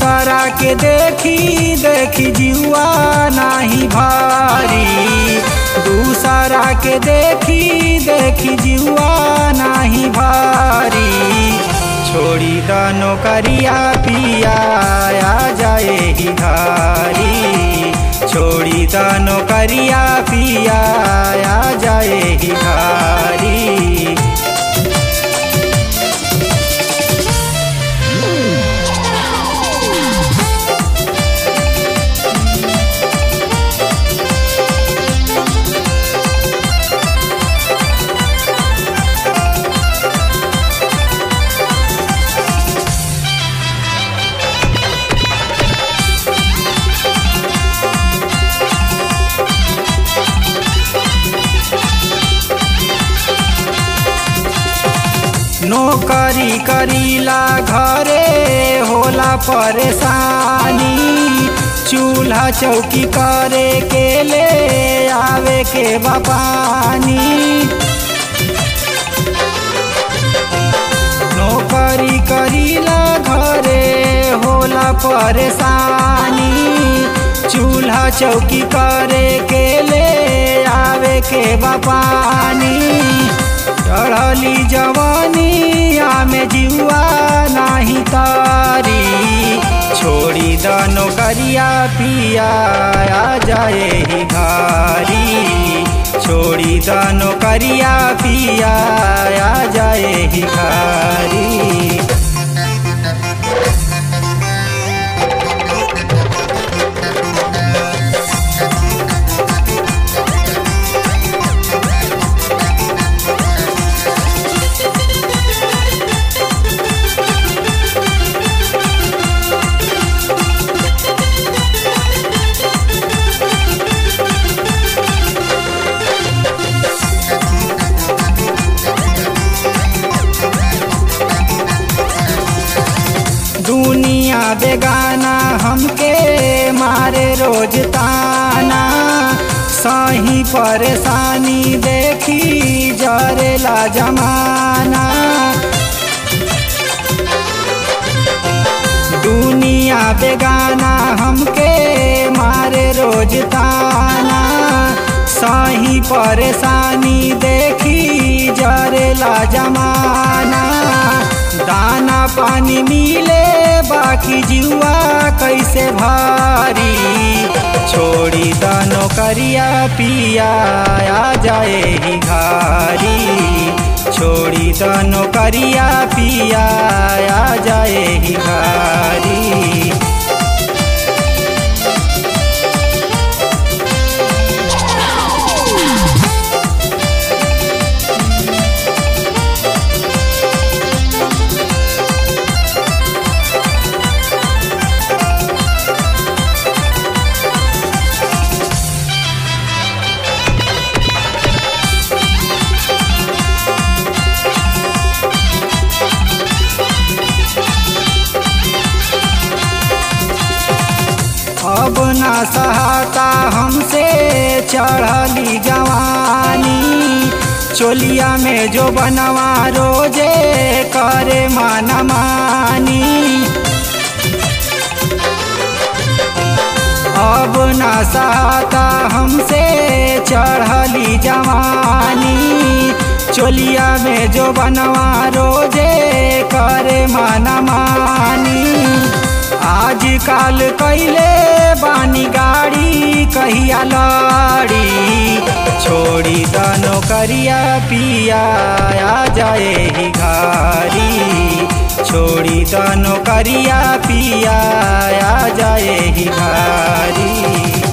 दूसरा के देखी देखी जुआ नाही भारी दूसरा के देखी देखी जुआ नाही भारी छोड़ी द नौकरिया पिया आ जाए ही घारी छोड़ी द नौकरिया पिया आ जाए ही घारी नौकरी करीला घरे होला परेशानी चूल्हा चौकी करे के ले आवे के बापानी नौकरी करीला घरे होला परेशानी चूल्हा चौकी करे के ले आवे के बापानी चढ़ली जवानी में जुआ नाही तारी छोड़ी द नौकरिया पिया आ जाए ही घारी छोड़ी द नौकरिया पिया आ जाए ही घारी दुनिया बेगाना हमके मारे रोज ताना सही परेशानी देखी जरेला जमाना दुनिया बेगाना हमके मारे रोज ताना सही परेशानी देखी जरेला जमाना दाना पानी मिले बाकी जुआ कैसे भारी छोड़ी द नौकरिया पिया आ जाए ही घारी छोड़ी द नौकरिया पिया आ जाए ही घारी अब ना सहता हमसे चढ़ली जवानी चोलिया में जो बनवा रोजे करे माना मानी अब ना सहता हमसे चढ़ली जवानी चोलिया में जो बनवा रोजे करे माना मानी आज काल कैले बानी गाड़ी कहिया लड़ी छोड़ी द नौकरिया पिया आ जाए ही घारी छोड़ी द नौकरिया पिया आ जाए ही घारी